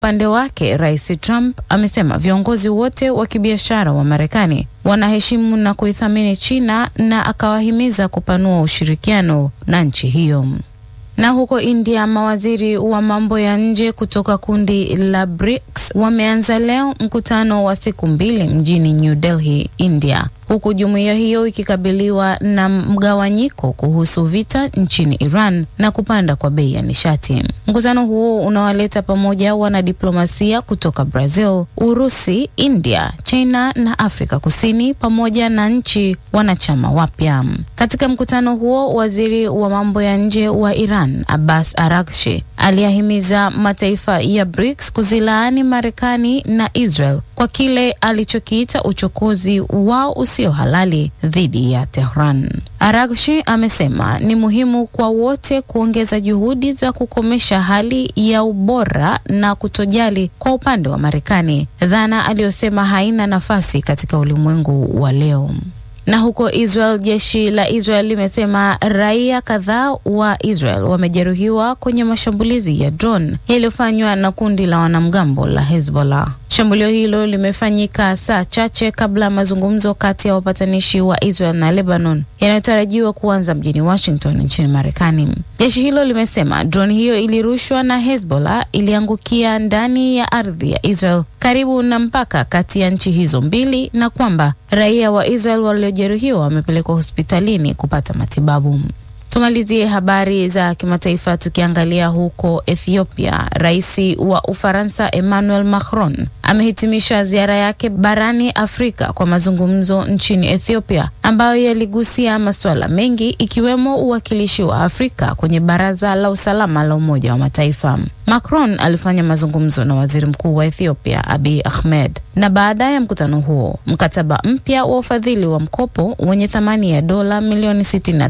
upande wake, Rais Trump amesema viongozi wote wa kibiashara wa Marekani wanaheshimu na kuithamini China na akawahimiza kupanua ushirikiano na nchi hiyo. Na huko India, mawaziri wa mambo ya nje kutoka kundi la BRICS wameanza leo mkutano wa siku mbili mjini New Delhi, India, huku jumuiya hiyo ikikabiliwa na mgawanyiko kuhusu vita nchini Iran na kupanda kwa bei ya nishati. Mkutano huo unawaleta pamoja wanadiplomasia kutoka Brazil, Urusi, India, China na Afrika Kusini pamoja na nchi wanachama wapya. Katika mkutano huo, waziri wa mambo ya nje wa Iran Abbas Araghchi aliyahimiza mataifa ya BRICS kuzilaani Marekani na Israel kwa kile alichokiita uchokozi wao usio halali dhidi ya Tehran. Araghchi amesema ni muhimu kwa wote kuongeza juhudi za kukomesha hali ya ubora na kutojali kwa upande wa Marekani, dhana aliyosema haina nafasi katika ulimwengu wa leo. Na huko Israel, jeshi la Israel limesema raia kadhaa wa Israel wamejeruhiwa kwenye mashambulizi ya drone yaliyofanywa na kundi la wanamgambo la Hezbollah. Shambulio hilo limefanyika saa chache kabla ya mazungumzo kati ya wapatanishi wa Israel na Lebanon yanayotarajiwa kuanza mjini Washington nchini Marekani. Jeshi hilo limesema drone hiyo ilirushwa na Hezbollah iliangukia ndani ya ardhi ya Israel karibu na mpaka kati ya nchi hizo mbili na kwamba raia wa Israel waliojeruhiwa wamepelekwa hospitalini kupata matibabu. Tumalizie habari za kimataifa tukiangalia huko Ethiopia. Rais wa Ufaransa Emmanuel Macron amehitimisha ziara yake barani Afrika kwa mazungumzo nchini Ethiopia ambayo yaligusia masuala mengi ikiwemo uwakilishi wa Afrika kwenye Baraza la Usalama la Umoja wa Mataifa. Macron alifanya mazungumzo na Waziri Mkuu wa Ethiopia Abiy Ahmed, na baada ya mkutano huo mkataba mpya wa ufadhili wa mkopo wenye thamani ya dola milioni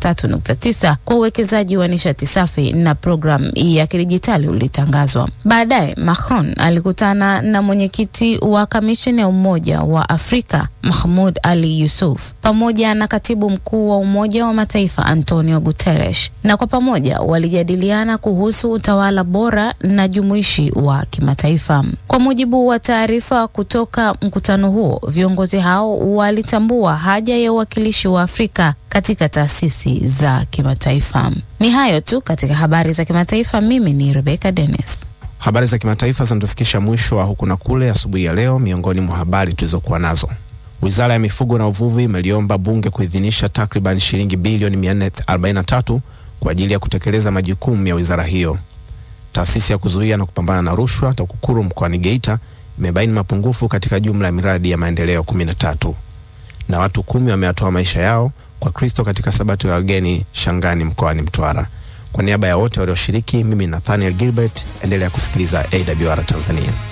63.9 kwa uwekezaji wa nishati safi na programu ya kidijitali ulitangazwa. Baadaye Macron alikutana na mwenyekiti wa kamisheni ya Umoja wa Afrika Mahmud Ali Yusuf pamoja na katibu mkuu wa Umoja wa Mataifa Antonio Guterres, na kwa pamoja walijadiliana kuhusu utawala bora na jumuishi wa kimataifa. Kwa mujibu wa taarifa kutoka mkutano huo, viongozi hao walitambua haja ya uwakilishi wa Afrika katika taasisi za kimataifa. Ni hayo tu katika habari za kimataifa. Mimi ni Rebecca Dennis. Habari za kimataifa zinatufikisha mwisho wa huku na kule asubuhi ya leo. Miongoni mwa habari tulizokuwa nazo, wizara ya mifugo na uvuvi imeliomba bunge kuidhinisha takriban shilingi bilioni 443 kwa ajili ya kutekeleza majukumu ya wizara hiyo. Taasisi ya kuzuia na kupambana na rushwa TAKUKURU mkoani Geita imebaini mapungufu katika jumla ya miradi ya maendeleo 13 na watu kumi wameatoa maisha yao kwa Kristo katika sabato ya wageni Shangani mkoani Mtwara. Kwa niaba ya wote walioshiriki, mimi Nathaniel Gilbert, endelea kusikiliza AWR Tanzania.